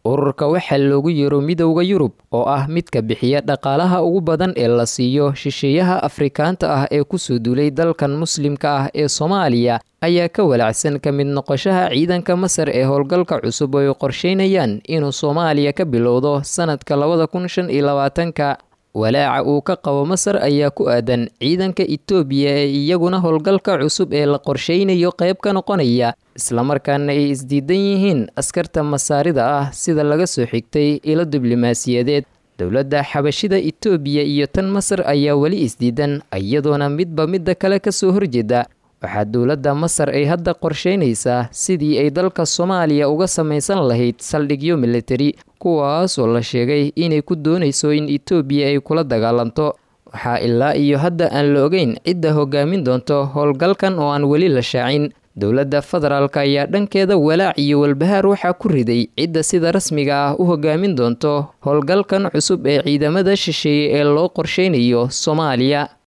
ururka waxaa loogu yeero midowda yurub oo ah midka bixiya dhaqaalaha ugu badan ee la siiyo shisheeyaha afrikaanta ah ee kusoo duulay dalkan muslimka ah ee soomaaliya ayaa ka walacsan ka mid noqoshaha ciidanka masar ee howlgalka cusub oo ay qorsheynayaan inuu soomaaliya ka bilowdo sanadka labada kun shan iyo labaatanka walaaca uu ka qabo masar ayaa ku aadan ciidanka itoobiya ee iyaguna howlgalka cusub ee la qorsheynayo qayb ka noqonaya islamarkaana ay isdiidan yihiin askarta masaarida ah sida laga soo xigtay ilo diblomaasiyadeed dowladda xabashida itoobiya iyo tan masar ayaa weli isdiidan iyadoona midba midda kale kasoo horjeeda waxaa dowladda masar ay hadda qorsheynaysaa sidii ay dalka soomaaliya uga samaysan lahayd saldhigyo militari kuwaas oo la sheegay inay ku doonayso in itoobiya ay kula dagaalanto waxaa ilaa iyo hadda aan la ogeyn cidda hogaamin doonto howlgalkan oo aan weli la shaacin dowladda federaalk ayaa dhankeeda walaac iyo walbahaar waxaa ku riday cidda sida rasmiga ah u hogaamin doonto howlgalkan cusub ee ciidamada shisheeye ee loo qorsheynayo soomaaliya